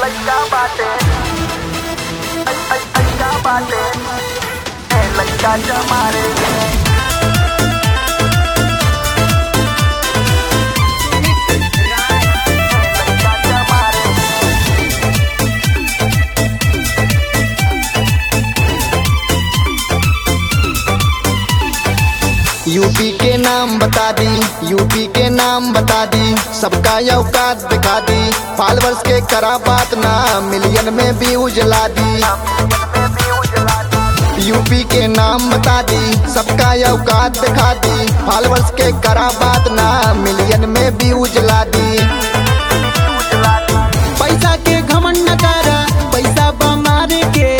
लइका बाटे लइका बाटे ए लइका जमारे लइका जमारे यूपी के नाम बता दी यूपी के नाम बता दी सबका औकात दिखा दी फॉलोअर्स के करा बात ना मिलियन में भी उजला दी यूपी के नाम बता दी सबका औकात दिखा दी फॉलोअर्स के करा बात ना मिलियन में भी उजला दी पैसा के घमंड न करा पैसा बमारे के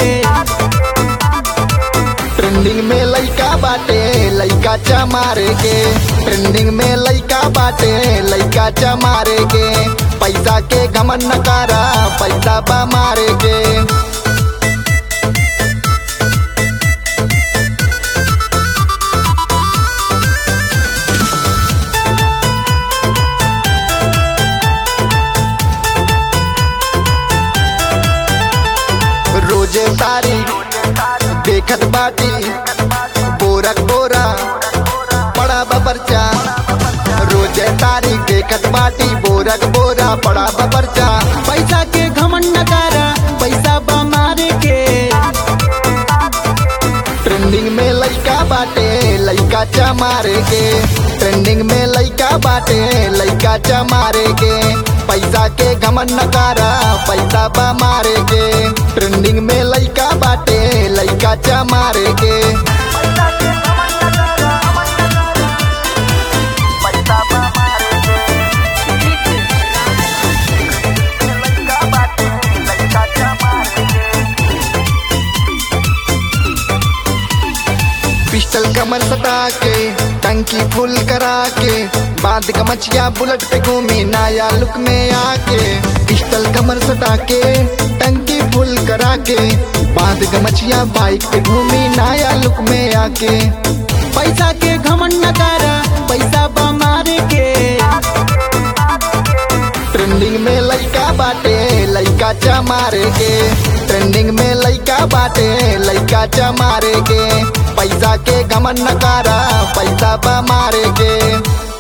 ट्रेंडिंग में लइका बाटे लइका चमारे के ट्रेंडिंग में लइका बाटे लइका चमारे के पैसा के घमन न करा पैसा बा मारे के रोजे तारी देखत बाटी बोरक बोरा बड़ा बबरचा रोजे तारी देखत बाटी बोरक बोरा बड़ा बबरचा पैसा के घमंड न करा पैसा बमारे के ट्रेंडिंग में लइका बाटे लइका चमारे के ट्रेंडिंग में लइका बाटे लइका चमारे के पैसा के घमन न करा पैसा बमारे के ट्रेंडिंग में लइका बाटे लइका चमारे के पैसा बमारे लइका बाटे लइका जमारे पिस्टल कमर सटा के टंकी फुल करा के बांध गमछिया बुलेट पे घूमी नया लुक में आके पिस्टल कमर सटा के टंकी फुल करा के बांध गमछिया बाइक पे घूमी नया लुक में आके पैसा के घमंड न करा पैसा बमारे के ट्रेंडिंग में लइका बाटे लइका चमारे के ट्रेंडिंग में लइका बाटे लइका चमारे के पैसा के घमन न करा पैसा बमारे के